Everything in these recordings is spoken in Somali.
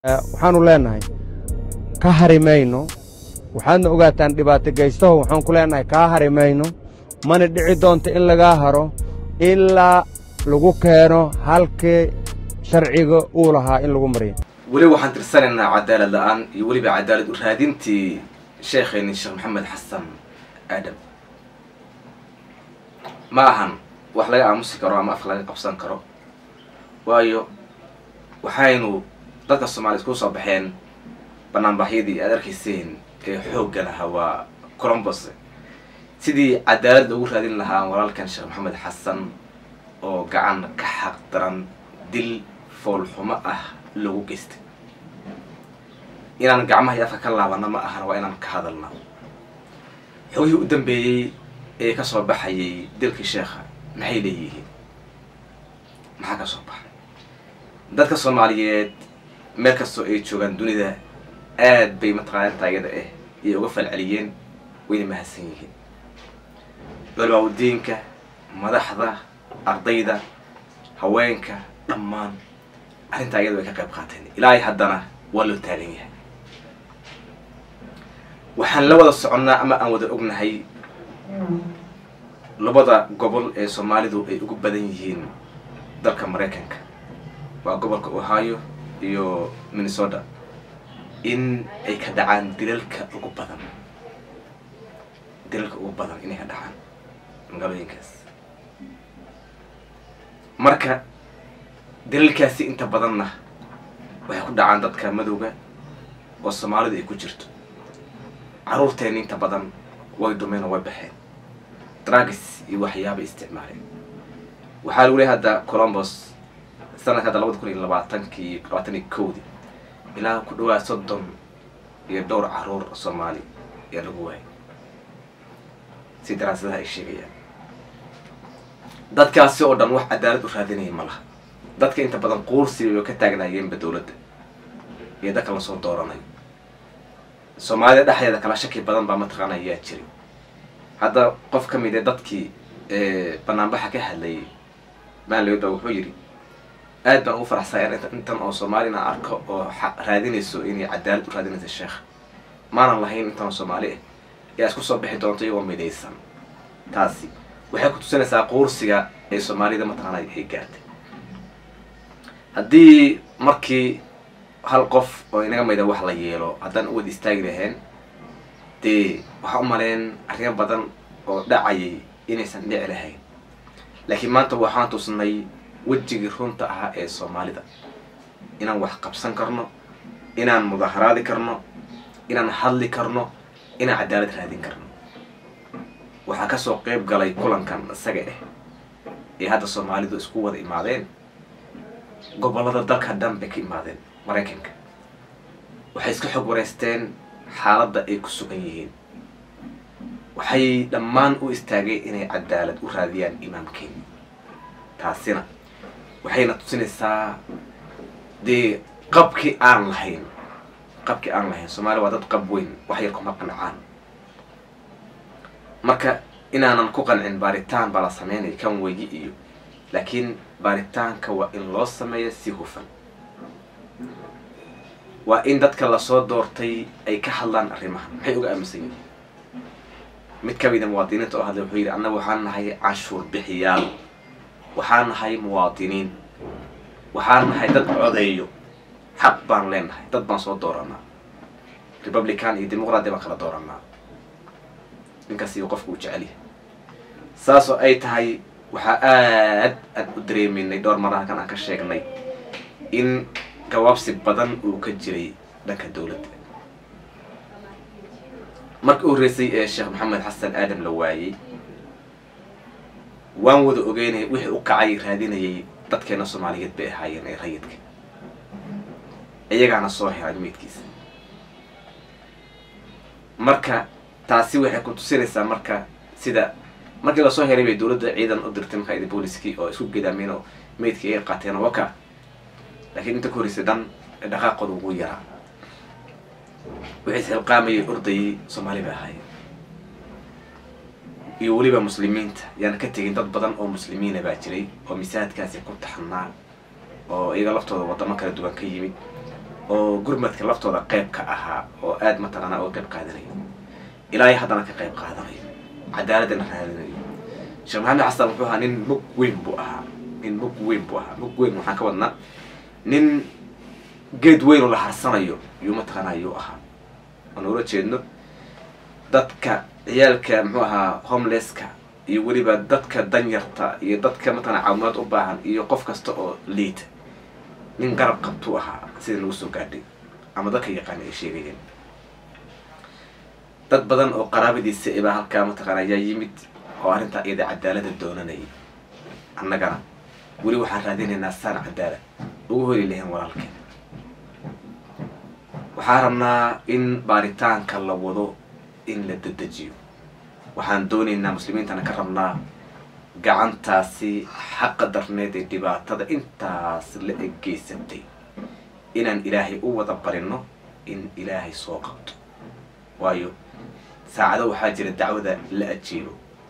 waxaanu leennahay ka hari mayno waxaadna ogaataan dhibaato geystaho waxaan ku leennahay kaa hari mayno mana dhici doonto in lagaa haro ilaa lagu keeno halkii sharciga uu lahaa in lagu mariyo weli waxaan tirsanaynaa cadaalad la-aan iyo weliba cadaalad u raadintii sheekhayni sheekh maxamed xasan aadam ma ahan wax laga aamusi karo ama af laga qabsan karo waayo waxaynu dadka soomaliya isku soo baxeen banaanbaxyadii aad arkayseen ee xoogga lahaa waa colombos sidii cadaalad loogu raadin lahaa walaalkan sheekh maxamed xasan oo gacan ka xaq daran dil foolxumo ah loogu geystay inaan gacmaha iyo afka ka laabana ma ahan waa inaan ka hadalna xogihii u dambeeyey ee ka soo baxayay dilkii sheekha maxay leeyihiin maxaa ka soo baxay dadka soomaaliyeed meel kastoo ay joogaan dunida aad bay mataqaana taayada ah ayay uga falceliyeen wayna mahadsan yihiin culmaaudiinka madaxda ardayda haweenka dhammaan arrintaa iyada way ka qayb qaateen ilaahay haddana waa loo taagan yahay waxaan la wada soconnaa ama aan wada ognahay labada gobol ee soomaalidu ay ugu badan yihiin dalka maraykanka waa gobolka ohio iyo minnesota in ay ka dhacaan dilalka ugu badan dilalka ugu badan inay ka dhacaan magaalooyinkaas marka dilalkaasi inta badanna waxay ku dhacaan dadka madowga oo soomaalidu ay ku jirto carruurteena inta badan way dumeen oo way baxeen dragis iyo waxyaabay isticmaaleen waxaa lagu leehay hadda colombos sanadka hadda labada kun iyo labaatankii labaatan iyo kowdii ilaa ku dhawaad soddon iyo dhowr carruur soomaali ayaa lagu waayay si daraasadaha ay sheegayaan dadkaasi oo dhan wax cadaalad u raadinaya ma laha dadka inta badan quursiga ka taagnaayeenba dowladda iyo dadka lasoo dooranayo soomaalida dhexdeeda kala shaki badan baa mataqaana ayaa jiray hadda qof ka mid ee dadkii banaanbaxa ka hadlayay maanlooda wuxuu yidhi aad baan ugu faraxsaya intan oo soomaalina arko oo raadinayso inay cadaalad u raadinaysa sheekha maanan lahayn intan oo soomaali ah yaa isku soo bixi doonto iyagoo midaysan taasi waxay ku tusinaysaa quursiga ee soomaalida mataqaana ay gaartay haddii markii hal qof oo inaga mayda wax la yeelo haddaan u wada istaagi lahayn dee waxaa u maleen arrimo badan oo dhacayay inaysan dhici lahayn laakiin maanta waxaan tusnay wejigii runta ahaa ee soomaalida inaan wax qabsan karno inaan mudaharaadi karno inaan hadli karno inaan cadaalad raadin karno waxaa kasoo qeyb galay kulankan isaga ah ee hadda soomaalidu isku wada imaadeen gobollada dalka dhan bay ka imaadeen maraykanka waxay iska xog wareysteen xaaladda ay ku sugan yihiin waxay dhammaan u istaageen inay cadaalad u raadiyaan imaamkeeni taasina waxayna tusinaysaa dee qabkii aan lahayn qabkii aan lahayn soomaaliya waa dad qab weyn wax yar kuma qancaan marka inaanan ku qancin baaritaan baa la sameynaya kan weyi iyo laakiin baaritaanka waa in loo sameeya si hufan waa in dadka lasoo doortay ay ka hadlaan arrimahan maxay uga aaminsan yihiin mid ka mida muwaadiniinta oo hadlay wuxuu yidhi annaga waxaan nahay canshuur bixiyaal waxaan nahay muwaadiniin waxaan nahay dad codeeyo xaq baan leenahay dad baan soo dooranaa republican iyo dimuqraadi baan kala dooranaa ninkaas iyo qofku uu jecelyahay saasoo ay tahay waxaa aad aad u dareemeynay dhowr maraha kan aan ka sheegnay in gawaabsi badan uu ka jiray dhanka dowladda markii u horreysay ee sheekh maxamed xasan aadam la waayey waan wada ogeynay wixii u kacay raadinayay dadkeena soomaaliyeed bay ahaayeen ee rayidka iyagaana soo helay meydkiisa marka taasi waxay ku tusinaysaa marka sida markii lasoo helay bay dowladda ciidan u dirtay markaa booliskii oo isku gedaameen oo meydkii ay qaateen waka laakiin inta ka horreysay dhan dhaqaaqooda ugu yaraa wixii isxilqaamayay ordayay soomaali bay ahaayeen iyo weliba muslimiinta yaana ka tegin dad badan oo muslimiina baa jiray oo misaajidkaasi ku taxnaa oo iyaga laftooda wadamo kala duwan ka yimid oo gurmadka laftooda qayb ka ahaa oo aada mataqaanaa oo qayb qaadanayo ilaahay haddana ka qayb qaadanayo cadaaladana raadinayo sheekh maxamed xasan wuxuu ahaa nin mug weyn buu ahaa nin mug weyn buu ahaa mug weyn waxaan ka wadnaa nin geed weyn oo la harsanayo yuu mataqaanaa yuu ahaa aan ula jeedno dadka ciyaalka muxuu ahaa homelesska iyo weliba dadka danyarta iyo dadka mataqana caawimaad u baahan iyo qof kasta oo liita nin garab qabtuu ahaa sida lagu soo gaadhay ama dadka yaqaana ay sheegayeen dad badan oo qaraabadiisa ibaa halkaa mataqaana ayaa yimid oo arrintaa iyada cadaalada doonanayay annagana weli waxaan raadinaynaa saan cadaalad ugu heli lahayn walaalkeen waxaan rabnaa in baaritaanka la wado in la dedejiyo waxaan doonaynaa muslimiintana ka rabnaa gacantaasi xaqa darneed ee dhibaatada intaas la eggeysatay inaan ilaahay u wada barino in ilaahay soo qabto waayo saacado waxaa jira dacwada la ajiibo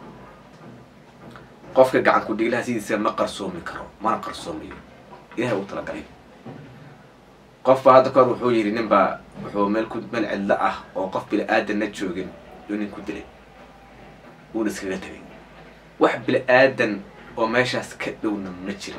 qofka gacan ku dhiiglaha sidiisa ma qarsoomi karo mana qarsoomayo ilahay uu talagalay qofba hadda kahor wuxuu yidhi nin baa wuxuu meel ku meel cidlo ah oo qof bili aadanna joogin yuu nin ku dilay wuuna iskaga tegay wax bili aadan oo meeshaas ka dhowna ma jirin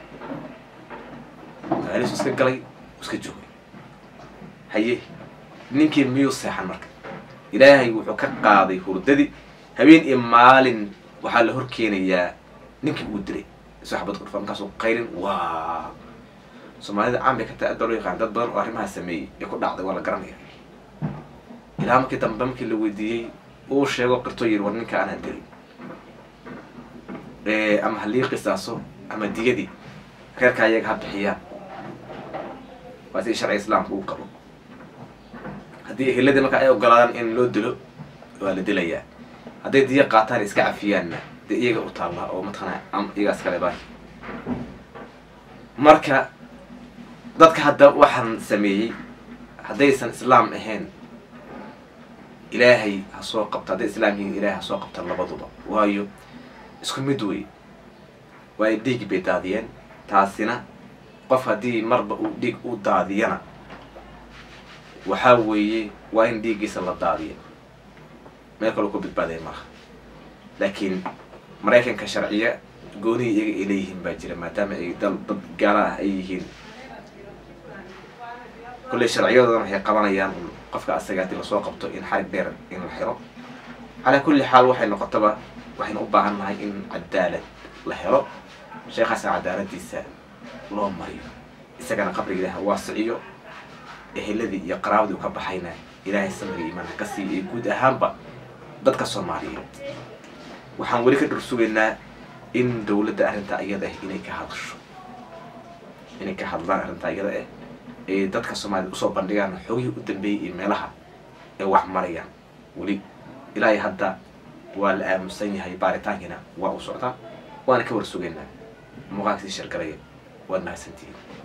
magaalisu iska galay iska joogay haye ninkii miyuu seexan marka ilaahay wuxuu ka qaaday hurdadii habeen iyo maalin waxaa la hor keenayaa ninkii uu dilay isoo xabad ku dhufa markaasuu qayrin waa soomaalida caan bay ka tahay adda loo yaqaan dad badan oo arrimaha sameeyey ee ku dhacday waa la garanaya ilaa markii dambe markii la weydiiyey uu sheego qirtoo yiri war ninka anaa dilay ama halii qisaaso ama diyadii reerka ayaga ha bixiyaan waa sidii sharciga islaamka uu qabo haddii eheladii marka ay ogolaadaan in loo dilo waa la dilayaa hadday diya qaataan iska cafiyaanna dee iyaga u taallaa oo mataqana iyagaas kale baa marka dadka hadda waxaan sameeyey haddaysan islaam ahayn ilaahay ha soo qabta hadday islaam yihiin ilaahay ha soo qabta labaduba waayo isku mid wey waayo dhiig bay daadiyeen taasina qof haddii marba uu dhiig u daadiyana waxaa weeye waa in dhiiggiisa la daadiyo meel kaloo ku badbaadaya maaha laakiin maraykanka sharciya goonihii iyaga ay leeyihiin baa jira maadaama ay dal dad gaala ah ay yihiin kulley sharciyadoodan waxay qabanayaan qofka asaga haddii lasoo qabto in xarig dheer in la xiro calaa kulli xaal waxay noqotaba waxaynu u baahan nahay in cadaalad la helo sheekhaasna cadaaladiisa loo mariyo isagana qabriga ilaah waasiciyo eheladii iyo qaraabadii u ka baxayna ilaahay samriga iimaan ha ka siiyo iyo guud ahaanba dadka soomaaliyeed waxaan weli ka dhur sugaynaa in dawladda arrintaa iyada ah inay ka hadasho inay ka hadlaan arrintaa iyada ah ee dadka soomaaliyed usoo bandhigaan xogihii u dambeeyey iyo meelaha ay wax marayaan weli ilaahay hadda waa la aamusan yahay baaritaankiina waa u socdaa waana ka war sugaynaa muuqaalkasii shargalaya waad mahadsantihiin